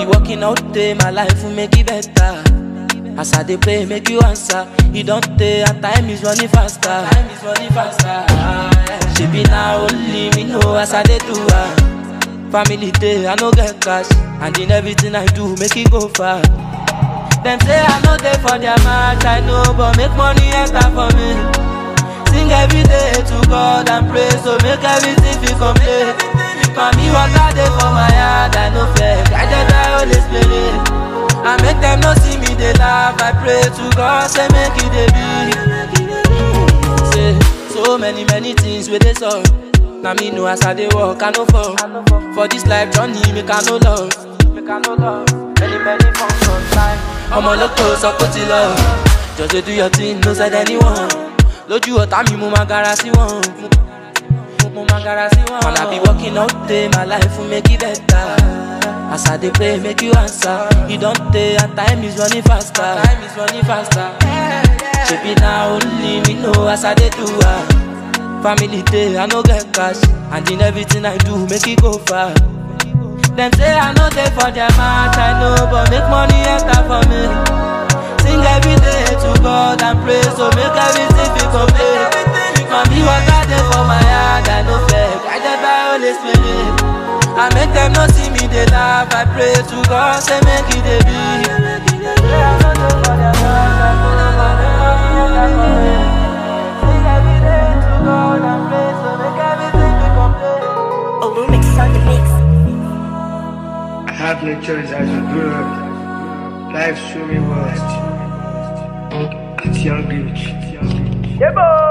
be working out day, my life will make it better. As I dey pray, make you answer. You don't take, and time is running faster. Time is running faster. She be now only me know as I dey do her. Family day, I no get cash, and in everything I do, make it go far. Them say I no dey for their match, I know, but make money enter for me. Sing every day to God and pray, so make everything feel complete. Mami water dey for my heart, I no fear, guided by Holy Spirit. I make them no see me, they laugh, I pray to God, say make it dey be. Say, so many, many things where they solve. Now me know as I dey walk, I no fall. For this life journey, make I no love. Make I no love. Many, many forms of time. I'm a loco, so put it love. Just dey do your thing, no side anyone. Lójú ọ̀tá mi, mo máa gara sí wọn. Mo máa gara sí wọn. And I be working all day, my life will make it better. As I dey pray, make you answer. You don't take, and time is running faster. Time is running faster. Shebi na only me know as I dey do her. Family day, I no get cash, and in everything I do, make it go far. Them say I no dey for their match, I know, but make money enter for me. Sing every day to God and pray, so make everything feel complete. Mami water dey for my heart, I no fear, guided by Holy Spirit. I make them no see me, they laugh, I pray to God, say make it dey be. Say I no dey for their match, I know, but make money enter for me. Sing every day to God and pray, so make everything feel complete. Olumix on the mix. I have no choice as you grow up. Life showed me worst. At young age. Yeah, boy.